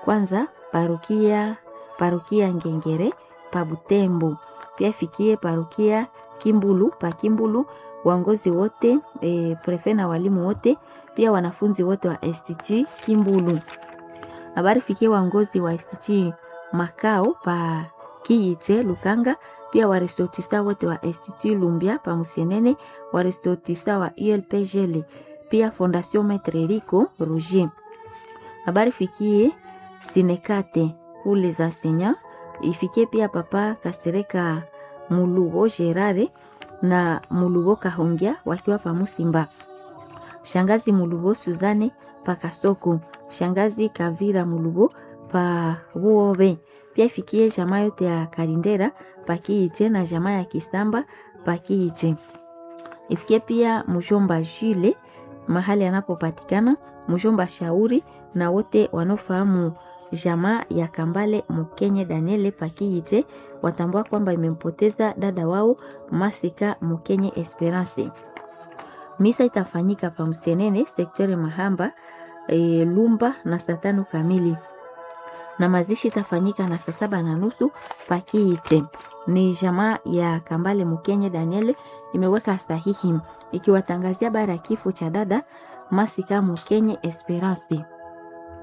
kwanza parokia parokia Ngengere pa Butembo, pia ifikie parokia Kimbulu pa Kimbulu, waongozi wote e, prefe na walimu wote, pia wanafunzi wote wa Institut Kimbulu. Habari fikie waongozi wa Institut Makao pa Kiiche Lukanga, pia warestortista wote wa Institut Lumbia pa Musienene, warestortista wa ULPGL, pia Fondation Maitre Rico Roger. Habari fikie Sinekate pour les enseignants, ifikie pia papa Kasereka Mulubo Gerare na Mulubo Kahongya wakiwa pa Musimba. Shangazi Mulubo Suzane pa Kasoko, shangazi Kavira Mulubo pa Buobe. Pia ifikie jamaa yote ya Kalindera pa Kiiche na jamaa ya Kisamba pa Kiiche. Ifikie pia mjomba Jule mahali anapopatikana, mjomba Shauri na wote wanaofahamu jamaa ya Kambale Mukenye Daniele Pakiite watambua kwamba imempoteza dada wao Masika Mukenye Esperance. Misa itafanyika pa Msenene sektori Mahamba e, Lumba na saa tano kamili na mazishi itafanyika na saa saba na nusu Pakiite. Ni jamaa ya Kambale Mukenye Daniele imeweka sahihi ikiwatangazia bara ya kifo cha dada Masika Mukenye Esperance.